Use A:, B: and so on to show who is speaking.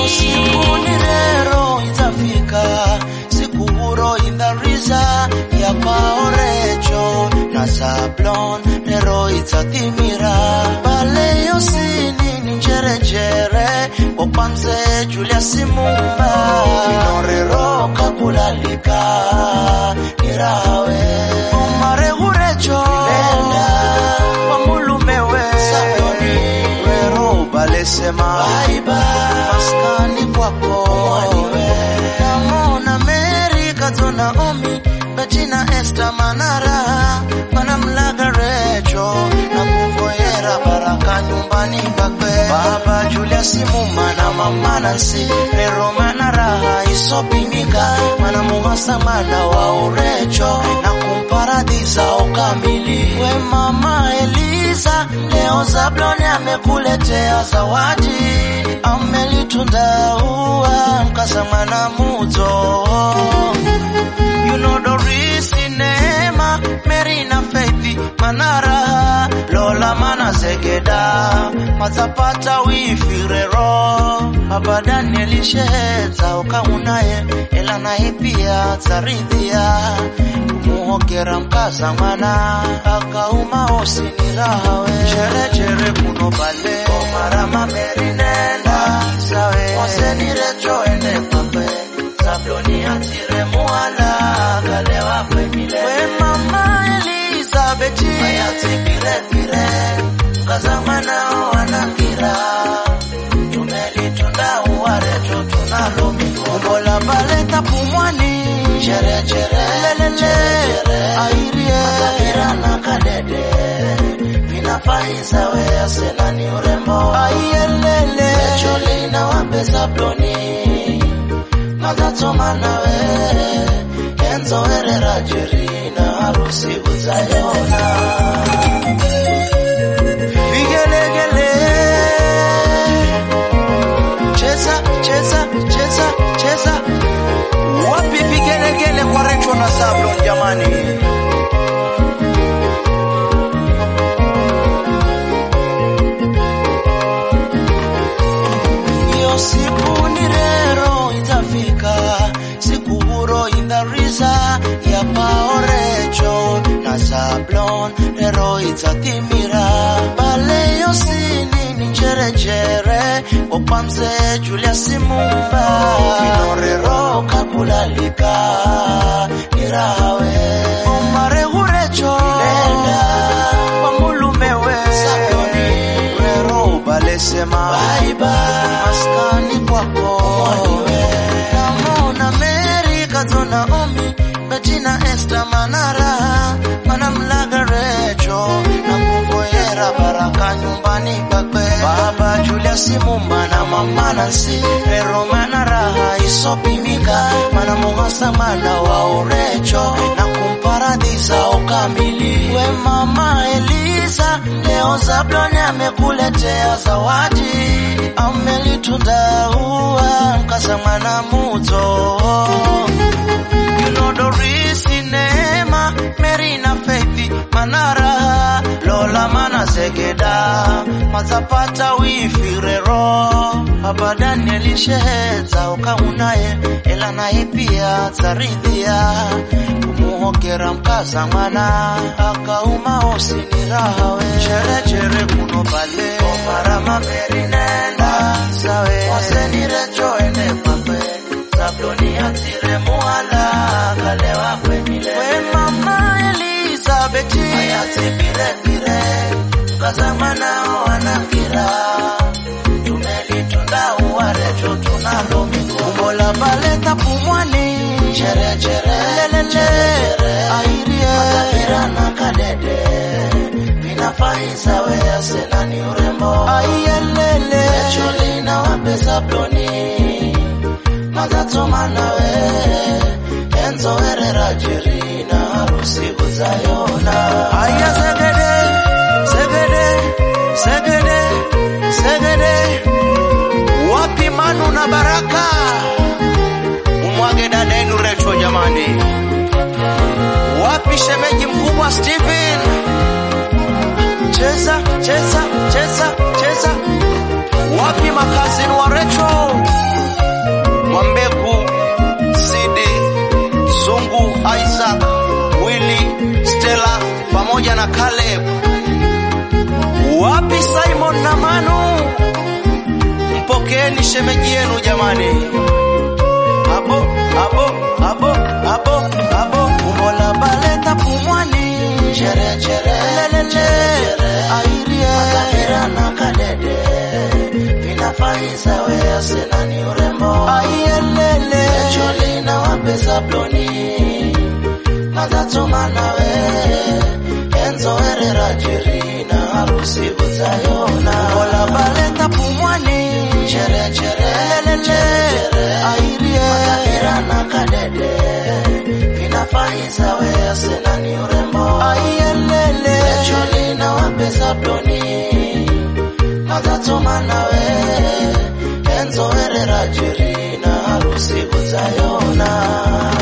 A: siku ni rero itafika siku huro indhariza ya paorecho na sablon rero itatimira bale yosini ni njerenjere opanze julia simumba inorero kakulalika nirawe omare hurecho nenda wamulumewe sabloni rero balesema baiba maskani kwako namona meri katona omi betina esta manara manamlaga recho na kuvoyera baraka nyumbani pakwe baba julia simuma na mama nansi rero manaraha isopimika manamuhasa mana wa urecho na kumparadiza ukamili we mama eliza leo zabloni amekuletea zawadi amelitunda ua mkasa mwana muzo you know Dorisi Neema Mary na Faith Manara Lola Mana Zegeda Mazapata wifirero Baba Daniel Sheheza ukaunaye ela naye pia taridhia kumuhokera mkaza mwana akauma osinirahawe chere chere kuno bale omarama Mary nenda sawe osenirecho ende pape sabloni atire muala galewa kwemile we mama Elizabeth ayati pire pire mkazamana wanakira tumelitunda uwareto tunalo umbo la baleta pumwani chere chere lelele airie mazabira na kadede vinafaiza we asena ni urembo aielele echolina wape sabloni mazatoma nawe enzo herera jerina harusi uzayona vigelegele cheza cheza cheza cheza wapi vigelegele kwa recho na sablon jamani hiyo siku ni rero itafika siku huro indhariza ya paorecho na sablon rero itatimira bale yosini ni njerenjere opanze julia simumba inorero kakulalika nirawe omare hurecho nenda wamulumewe sabloni rero balesema baiba maskani kwako namona meri katona omi betina esta manara manamlaga recho na kuvoyera baraka nyumbani pakwe baba julia simuma na mama nansi rero manaraha isopimika manamuhasa mana wa urecho na kumparadiza ukamili we mama eliza leo zabloni amekuletea zawadi amelitunda ua mkasa mwana muzo you know Dorisi Neema Mary na Faith Manara Lola Mana Zegeda Mazapata wifirero Baba Daniel Sheheza ukaunaye ela naye pia taridhia kumuhokera mkaza mwana akauma osinirahawe chere chere kuno bale omarama Mary nenda sawe wasenirecho ende pape sabloni atire muala kalewa kwemile we mama Elizabeth ayati pire pire mkazamana wanakira tumelitunda uwarecho tunalo mikumbo la baleta pumwani chere chere lelele airie mazapira na kadede vinafaiza we asena ni urembo aielele echolina wape sabloni mazatoma nawe enzo herera jerina harusi uzayona aya segede segede segede segede wapi manu na baraka umwage dada yenu recho jamani wapi shemeji mkubwa Stephen cheza cheza cheza cheza wapi makazini wa recho pamoja na Caleb. Wapi Simon na Manu? Mpokeeni shemeji yenu jamani. Abo, abo, abo, abo, abo. Umbo la baleta pumwani. Chere, chere, lelele, airie. Makabira na kadede. Vinafaiza wea sena ni urembo. Aielele. Echoli na wapesa bloni. Mazatuma nawe. Enzo Herrera jiri na harusi utayona. Umbo la baleta pumwani. Chere, chere, lelele, airie. Makabira na kadede. Vinafaiza wea sena ni urembo. Aielele. Echoli na wapesa bloni matatuma nawe Enzo Herrera jiri na harusi utayona